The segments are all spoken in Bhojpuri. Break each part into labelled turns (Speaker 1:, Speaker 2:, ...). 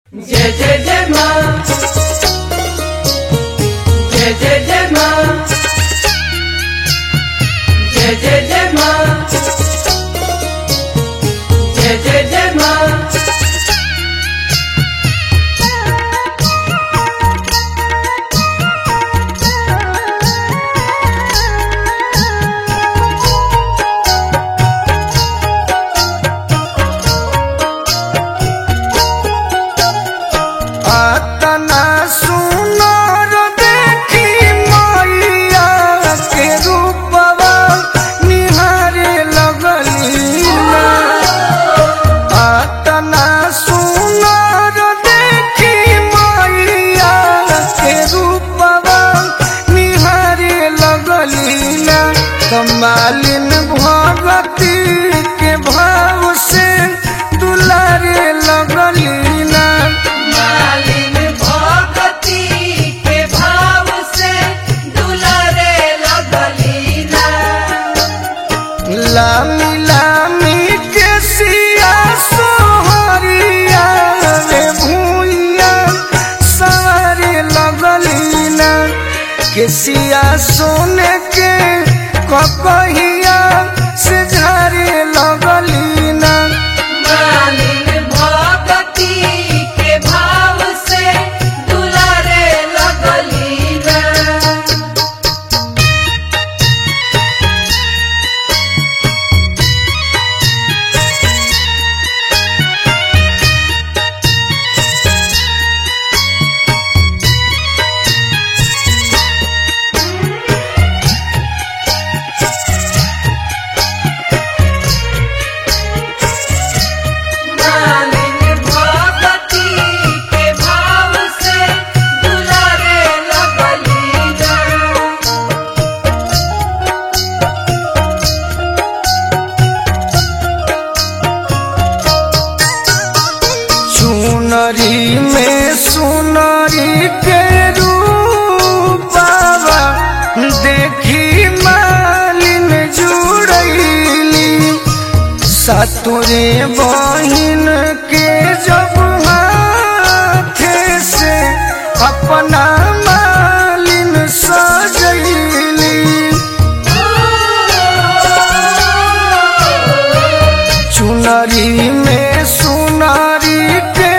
Speaker 1: जय जय जय माँ जय जय जय माँ जय जय जय माँ जय जय जय माँ
Speaker 2: आतना सुनर देखी मैया के रूपवा निहारे लगली ना। आतना सुनर देखी मैया के रूपवा निहारे लगली ना। कमालिन भगती के भाव से दुलारे लगली ना
Speaker 1: मालिन भगती के भाव से दुलारे लगली ना
Speaker 2: लामी लामी के सिया सोहरिया रे भूइया सारे लगली ना के सिया सोने के ककहिया से झारे लगली ना
Speaker 1: मालिन भगती के भाव से दुलारे लगली ना मालिन भगती के भाव से दुलारे लगली ना
Speaker 2: चुनरी में सुनरी के रूपावा देखी मालिन जुड़ैली सतुरे बहिन के जब हाथे से अपना मालिन सजैली चुनरी में सुनारी के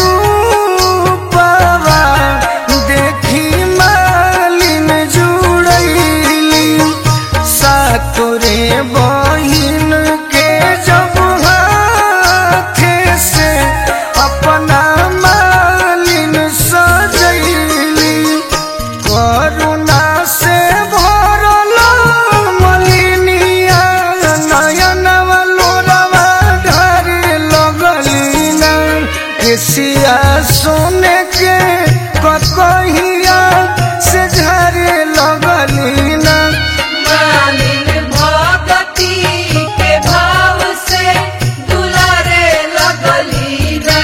Speaker 2: रूपवा देखी मालिन जुड़ैली सातोरे बहिन के जब हाथे से अपना मालिन सजैली करुणा से भरल मलिनिया नयनवा लोरवा ढारे लगली ना केसिया सोने के ककहिया से झरे लगली ना
Speaker 1: मालिन भगती के भाव से दुलारे लगली ना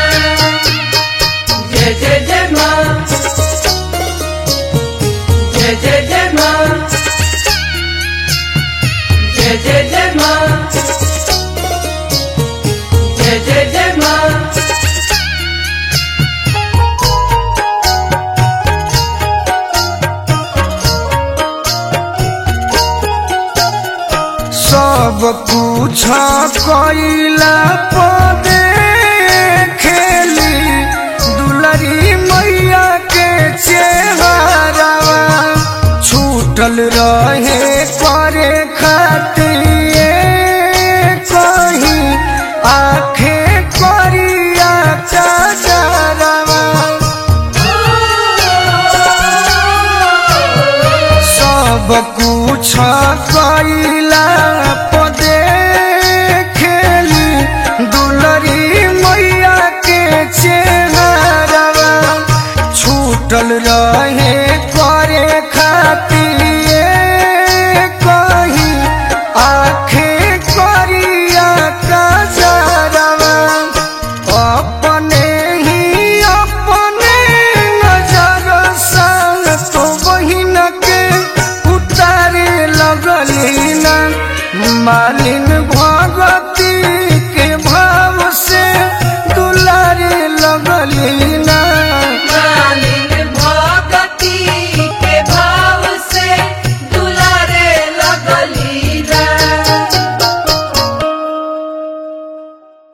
Speaker 1: जय जय जय माँ जय जय जय माँ जय जय जय माँ जय जय जय माँ
Speaker 2: सब कुछ कैला पदे खेली दुलरी मैया के चेहरावा छूटल रहे करे खातिर कहीं आखे करिया चाचरवा सब कुछ कैला पदे खेली दुलरी मैया के चेहरावा छूटल रहे